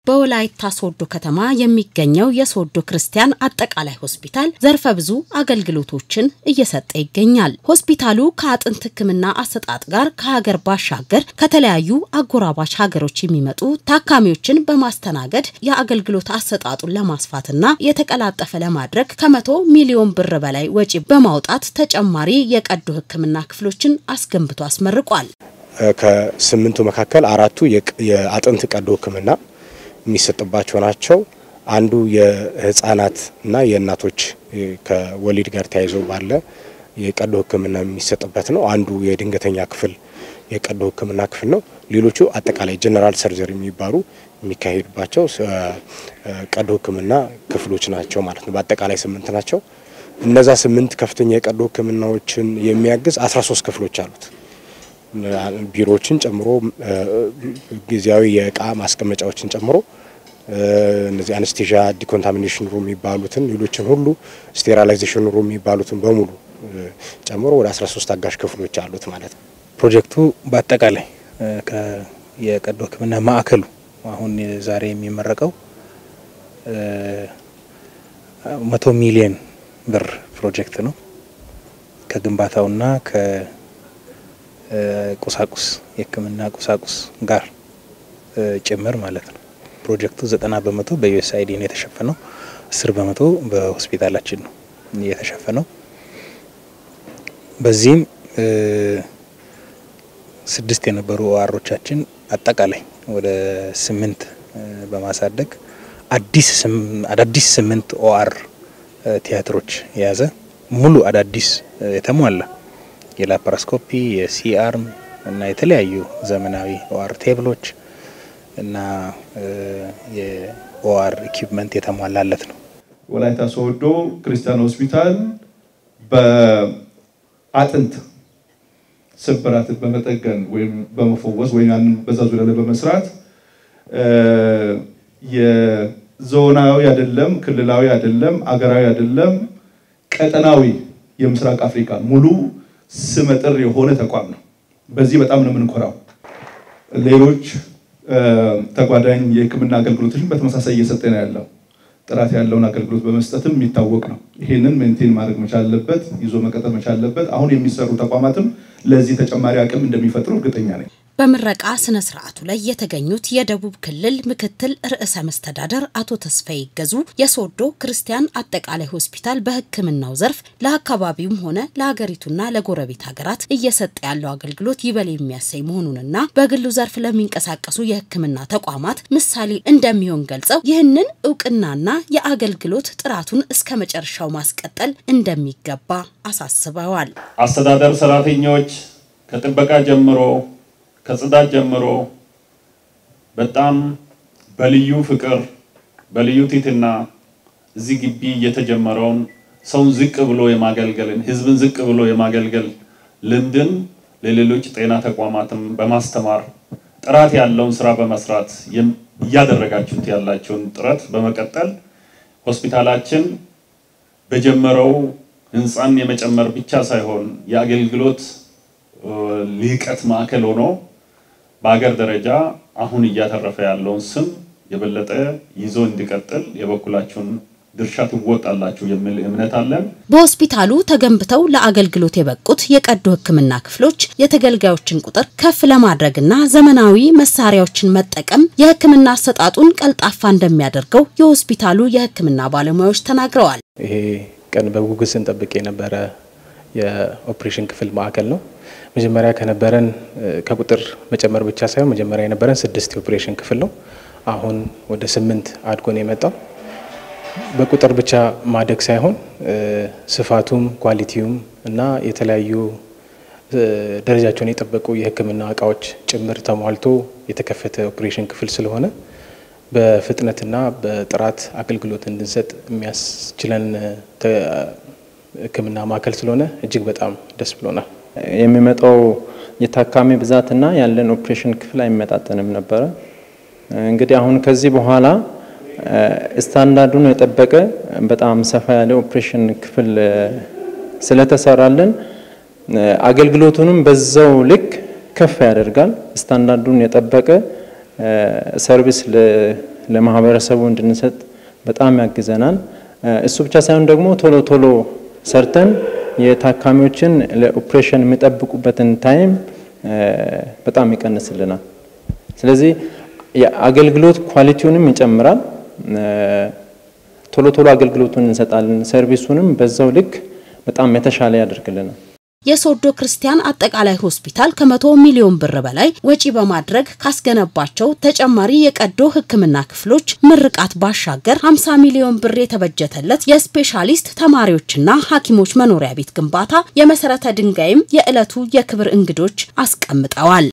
በወላይታ ሶዶ ከተማ የሚገኘው የሶዶ ክርስቲያን አጠቃላይ ሆስፒታል ዘርፈ ብዙ አገልግሎቶችን እየሰጠ ይገኛል። ሆስፒታሉ ከአጥንት ሕክምና አሰጣጥ ጋር ከሀገር ባሻገር ከተለያዩ አጎራባች ሀገሮች የሚመጡ ታካሚዎችን በማስተናገድ የአገልግሎት አሰጣጡን ለማስፋትና የተቀላጠፈ ለማድረግ ከመቶ ሚሊዮን ብር በላይ ወጪ በማውጣት ተጨማሪ የቀዶ ሕክምና ክፍሎችን አስገንብቶ አስመርቋል። ከስምንቱ መካከል አራቱ የአጥንት ቀዶ ሕክምና የሚሰጥባቸው ናቸው። አንዱ የህፃናት እና የእናቶች ከወሊድ ጋር ተያይዞ ባለ የቀዶ ህክምና የሚሰጥበት ነው። አንዱ የድንገተኛ ክፍል የቀዶ ህክምና ክፍል ነው። ሌሎቹ አጠቃላይ ጀነራል ሰርጀሪ የሚባሉ የሚካሄዱባቸው ቀዶ ህክምና ክፍሎች ናቸው ማለት ነው። በአጠቃላይ ስምንት ናቸው። እነዛ ስምንት ከፍተኛ የቀዶ ህክምናዎችን የሚያግዝ አስራ ሶስት ክፍሎች አሉት። ቢሮዎችን ጨምሮ ጊዜያዊ የእቃ ማስቀመጫዎችን ጨምሮ እነዚህ አነስቴዣ ዲኮንታሚኔሽን ሩም የሚባሉትን ሌሎችን ሁሉ ስቴራላይዜሽን ሩም የሚባሉትን በሙሉ ጨምሮ ወደ 13 አጋዥ ክፍሎች አሉት ማለት ነው። ፕሮጀክቱ በአጠቃላይ የቀዶ ህክምና ማዕከሉ አሁን ዛሬ የሚመረቀው መቶ ሚሊየን ብር ፕሮጀክት ነው ከግንባታውና ቁሳቁስ የህክምና ቁሳቁስ ጋር ጭምር ማለት ነው። ፕሮጀክቱ ዘጠና በመቶ በዩኤስአይዲ ነው የተሸፈነው። አስር በመቶ በሆስፒታላችን ነው የተሸፈነው። በዚህም ስድስት የነበሩ ኦአሮቻችን አጠቃላይ ወደ ስምንት በማሳደግ አዳዲስ ስምንት ኦአር ቲያትሮች የያዘ ሙሉ አዳዲስ የተሟላ የላፓራስኮፒ የሲአርም እና የተለያዩ ዘመናዊ ኦአር ቴብሎች እና የኦአር ኢኩፕመንት የተሟላለት ነው። ወላይታ ሶዶ ክርስቲያን ሆስፒታል በአጥንት ስብራትን በመጠገን ወይም በመፈወስ ወይም ያንን በዛ ዙሪያ ላይ በመስራት የዞናዊ አይደለም፣ ክልላዊ አይደለም፣ አገራዊ አይደለም፣ ቀጠናዊ የምስራቅ አፍሪካ ሙሉ ስመጥር የሆነ ተቋም ነው። በዚህ በጣም ነው የምንኮራው። ሌሎች ተጓዳኝ የሕክምና አገልግሎቶችን በተመሳሳይ እየሰጠ ነው ያለው። ጥራት ያለውን አገልግሎት በመስጠትም የሚታወቅ ነው። ይህንን ሜንቴን ማድረግ መቻል አለበት፣ ይዞ መቀጠል መቻል አለበት። አሁን የሚሰሩ ተቋማትም ለዚህ ተጨማሪ አቅም እንደሚፈጥሩ እርግጠኛ ነኝ። በምረቃ ስነ ስርዓቱ ላይ የተገኙት የደቡብ ክልል ምክትል ርዕሰ መስተዳደር አቶ ተስፋዬ ይገዙ የሶዶ ክርስቲያን አጠቃላይ ሆስፒታል በሕክምናው ዘርፍ ለአካባቢውም ሆነ ለሀገሪቱና ለጎረቤት ሀገራት እየሰጠ ያለው አገልግሎት ይበል የሚያሰኝ መሆኑንና በግሉ ዘርፍ ለሚንቀሳቀሱ የሕክምና ተቋማት ምሳሌ እንደሚሆን ገልጸው ይህንን እውቅናና የአገልግሎት ጥራቱን እስከ መጨረሻው ማስቀጠል እንደሚገባ አሳስበዋል። አስተዳደር ሰራተኞች ከጥበቃ ጀምሮ ከጽዳት ጀምሮ በጣም በልዩ ፍቅር በልዩ ትህትና እዚህ ግቢ የተጀመረውን ሰውን ዝቅ ብሎ የማገልገልን ህዝብን ዝቅ ብሎ የማገልገል ልምድን ለሌሎች ጤና ተቋማትም በማስተማር ጥራት ያለውን ስራ በመስራት እያደረጋችሁት ያላችሁን ጥረት በመቀጠል ሆስፒታላችን በጀመረው ህንፃን የመጨመር ብቻ ሳይሆን የአገልግሎት ልህቀት ማዕከል ሆኖ በሀገር ደረጃ አሁን እያተረፈ ያለውን ስም የበለጠ ይዞ እንዲቀጥል የበኩላችሁን ድርሻ ትወጣላችሁ የሚል እምነት አለን። በሆስፒታሉ ተገንብተው ለአገልግሎት የበቁት የቀዶ ሕክምና ክፍሎች የተገልጋዮችን ቁጥር ከፍ ለማድረግና ዘመናዊ መሳሪያዎችን መጠቀም የሕክምና አሰጣጡን ቀልጣፋ እንደሚያደርገው የሆስፒታሉ የሕክምና ባለሙያዎች ተናግረዋል። ይሄ ቀን በጉጉት ስንጠብቅ የነበረ የኦፕሬሽን ክፍል ማዕከል ነው። መጀመሪያ ከነበረን ከቁጥር መጨመር ብቻ ሳይሆን መጀመሪያ የነበረን ስድስት የኦፕሬሽን ክፍል ነው። አሁን ወደ ስምንት አድጎ ነው የመጣው። በቁጥር ብቻ ማደግ ሳይሆን ስፋቱም ኳሊቲውም እና የተለያዩ ደረጃቸውን የጠበቁ የህክምና እቃዎች ጭምር ተሟልቶ የተከፈተ ኦፕሬሽን ክፍል ስለሆነ በፍጥነትና በጥራት አገልግሎት እንድንሰጥ የሚያስችለን ህክምና ማዕከል ስለሆነ እጅግ በጣም ደስ ብሎናል። የሚመጣው የታካሚ ብዛትና ያለን ኦፕሬሽን ክፍል አይመጣጠንም ነበረ። እንግዲህ አሁን ከዚህ በኋላ ስታንዳርዱን የጠበቀ በጣም ሰፋ ያለ ኦፕሬሽን ክፍል ስለተሰራልን አገልግሎቱንም በዛው ልክ ከፍ ያደርጋል። ስታንዳርዱን የጠበቀ ሰርቪስ ለማህበረሰቡ እንድንሰጥ በጣም ያግዘናል። እሱ ብቻ ሳይሆን ደግሞ ቶሎ ቶሎ ሰርተን የታካሚዎችን ለኦፕሬሽን የሚጠብቁበትን ታይም በጣም ይቀንስልናል። ስለዚህ የአገልግሎት ኳሊቲውንም ይጨምራል። ቶሎ ቶሎ አገልግሎቱን እንሰጣለን። ሰርቪሱንም በዛው ልክ በጣም የተሻለ ያደርግልናል። የሶዶ ክርስቲያን አጠቃላይ ሆስፒታል ከመቶ ሚሊዮን ብር በላይ ወጪ በማድረግ ካስገነባቸው ተጨማሪ የቀዶ ሕክምና ክፍሎች ምርቃት ባሻገር 50 ሚሊዮን ብር የተበጀተለት የስፔሻሊስት ተማሪዎችና ሐኪሞች መኖሪያ ቤት ግንባታ የመሰረተ ድንጋይም የዕለቱ የክብር እንግዶች አስቀምጠዋል።